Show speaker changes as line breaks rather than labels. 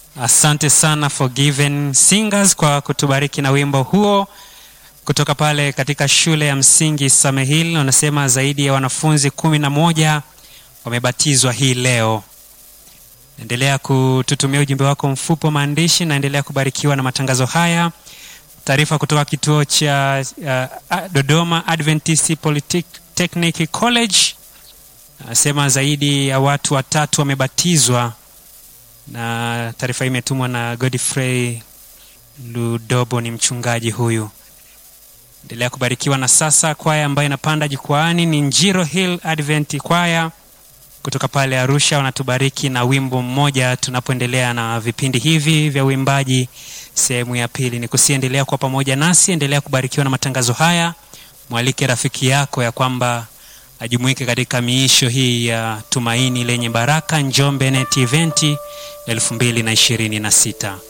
Asante sana Forgiven Singers kwa kutubariki na wimbo huo kutoka pale katika shule ya msingi Samehil. Wanasema zaidi ya wanafunzi kumi na moja wamebatizwa hii leo. Endelea kututumia ujumbe wako mfupi wa maandishi, naendelea kubarikiwa na matangazo haya. Taarifa kutoka kituo cha uh, Dodoma Adventist Polytechnic College anasema zaidi ya watu watatu wamebatizwa, na taarifa hii imetumwa na Godfrey Ludobo, ni mchungaji huyu. Endelea kubarikiwa. Na sasa kwaya ambayo inapanda jukwaani ni Njiro Hill Advent kwaya kutoka pale Arusha, wanatubariki na wimbo mmoja tunapoendelea na vipindi hivi vya uimbaji sehemu ya pili. Ni kusiendelea kwa pamoja nasi, endelea kubarikiwa na matangazo haya. Mwalike rafiki yako ya kwamba ajumuike katika miisho hii ya tumaini lenye baraka Njombe Net Event elfu mbili na ishirini na sita.